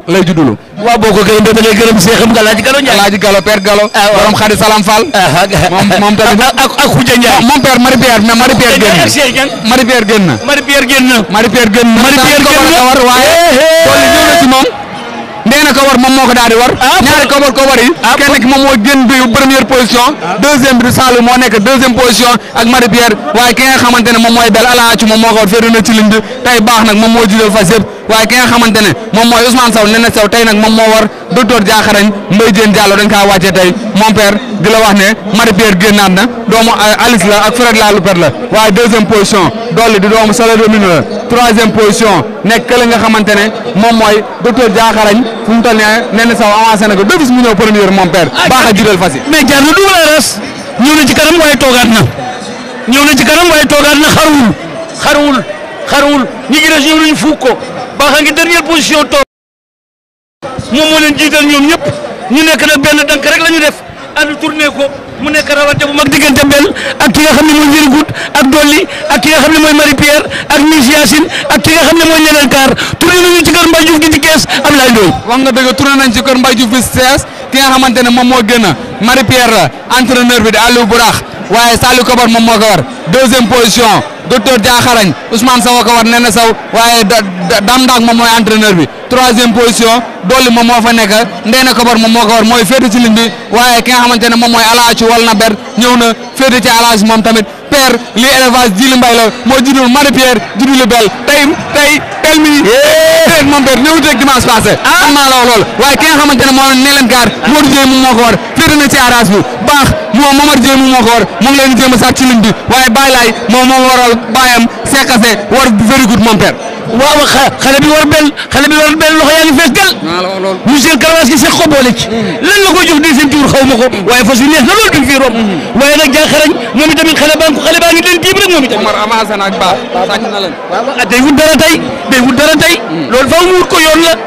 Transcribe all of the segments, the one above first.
lay juddulu waaw boo ko gërëm da ngay gërëm seexam nga Alaaji Galo Ndiaye. Alaaji Galo père Galo borom xadi Salam Fall moom moom tamit ak ak ak Khoudia Ndiaye. mon père Marie Pierre mais Marie Pierre génn ak Cheikh Niang. Marie Pierre génn na Marie Pierre génn na. Marie Pierre génn na Marie Pierre génn na. ko war waaye tool yi ñëw na ci moom ndee na ko war moom moo ko daal di war ñaari ko war ko war yi kenn ki moom moo génn bi première position deuxième bi Saalum moo nekk deuxième position ak Marie Pierre waaye ki nga xamante ne moom mooy bel alaacu moom moo ko war féeru na ci ligne bi tey baax nag moom moo jiital fas yëpp waaye ki nga xamante ne moom mooy Ousmane Sow nee na Sow tey nag moom moo war docteur Diakharañ Mbaye Diène Diallo dañ kaa wàccee tey mon père di la wax ne Marie Pierre génnaat na doomu Alice la ak Fred la Loupet la waaye deuxième position dolli di doomu Sala Domino la troisième position nekk kële nga xamante ne moom mooy docteur Diakharañ fu mu toll nii nee na Sow avancé na ko deux bis mu ñëw première mon père baax a jiital fas yi mais jaar na dugal a res ñëw na ci kanam waaye toogaat na ñëw na ci kanam waaye toogaat na xaruwul xaruwul xaruwul ñi ci des ñëw nañu fuuk ko baax a ngi dernière position toog moom moo leen jiital ñoom ñëpp ñu nekk nag benn dank rek la ñu def ànd tourné ko mu nekk rawante bu mag diggante bel ak ki nga xam ne mooy Very Good ak Dolly ak ki nga xam ne mooy Marie Pierre ak Miss Yacine ak ki nga xam ne mooy Neneen Kaar tourné nañu ci kër Mbaye Diouf gi ci kees Ablaye Ndoye wax nga dëgg tourné nañ ci kër Mbaye Diouf bi CS ki nga xamante ne moom moo gën a Marie Pierre la entraîneur bi di Aliou Bourax waaye Saliou Kobar moom moo ko war deuxième position docteur Diakharañ Ousmane Sow ko war nee na Sow waaye Dame Ndak moom mooy entraîneur bi troisième position Dolly moom moo fa nekk Ndeyna Kobar moom moo ko war mooy féete ci ligne bi waaye ki nga xamante ne moom mooy Alaaci wal na ber ñëw na féete ci Alaaci moom tamit père li élevage Djili Mbaye la moo juddul Marie Pierre juddul Bel tey tey tel mi tey moom père ñëwut rek dimanche passé am naa la wax loolu waaye ki nga xamante ne moo ne leen gaar Modou Dieye moom moo ko war féete na ci arage bi baax moo Momar Dieye moom moo ko war mu ngi leen di jéem a sàcc ci ligne bi waaye Baye Laye moom moo waral baayam seekase war Very Good mon père waaw xale bi war bel xale bi war bel loxo yaa ngi fees del monsieur Karawas gi seq ko boole ci lan la koy jox di seen tuur xaw ma ko waaye fas yu neex na loolu duñ fi romb waaye nag Diakharañ moom itamit xale baa ngi xale baa ngi leen tiim rek moom itamit Omar avancé na ak baax sàcc na leen ah day wut dara tey day wut dara tey loolu faaw mu wut ko yoon la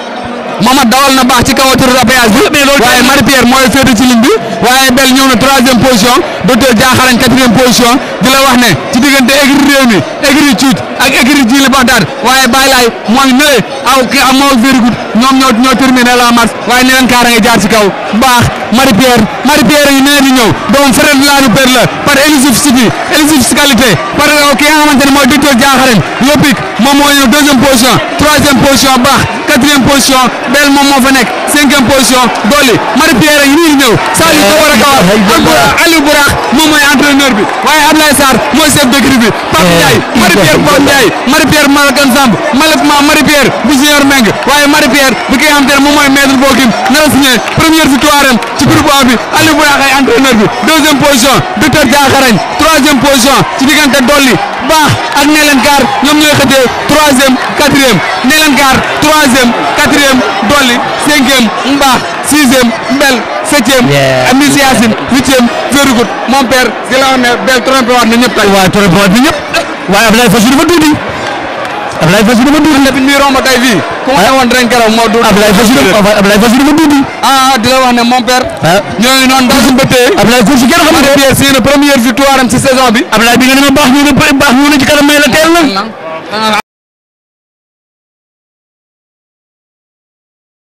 Mamad dawal na baax ci kaw autoroute à péage bi waaye Marie Pierre mooy féete ci ligne bi waaye Bel ñëw na troisième position docteur Diakharañ quatrième position di la wax ne ci diggante écurie réew mi écurie cuuc ak écurie Djili Bagdad waaye Baye Laye moo ngi nële aw ki am moo Very Good ñoom ñoo ñoo terminé la marche waaye neneen kaara nga jaar ci kaw baax Marie Pierre Marie Pierre yi nee di ñëw doom frère de la Loupet la par éligibilité éligibilité par ki nga xamante ne mooy docteur Diakharañ Yopik moom moo ñëw deuxième position troisième position baax quatrième position Bel moom moo fa nekk cinquième position Dolly Marie Pierre yi nii di ñëw Saliou ko war a kawar ak Aliou Bourax moom mooy entraîneur bi waaye Ablaye Sarr mooy chef d'équipe bi Pape Ndiaye Marie Pierre Pape Ndiaye Marie Pierre Malakan Samb malheureusement Marie Pierre bu Junior Meng waaye Marie Pierre bi ki nga xamante ne moom mooy maître Bokim nar a signé première victoire am ci groupe A bi Aliou Bourax ay entraîneur bi deuxième position docteur Diakharañ troisième position ci diggante Dolly baax ak Nelen Gaar ñoom ñooy xëjee troisième quatrième Nelen Gaar troisième quatrième Dolly cinquième Mbaax sixième Mbel septième Miss Yacine huitième Very Good mon père di la wax ne Bel trompé waat na ñëpp tey waaye trompé waat na ñëpp waaye Ablaye Fassou dafa tuuti Ablaye Fassou dafa tuuti bi ñuy romb tey fii ku ma ne woon ren keroog moo dul Ablaye Fassou dafa Ablaye Fassou dafa tuuti ah di la wax ne mon père ñoo ngi noonu daal suñu bëttee Ablaye Fassou kenn xam Marie Pierre c'est une première victoire am ci saison bi Ablaye bi nga ne ma baax ñu ne baax ñu ne ci kanam may la teel na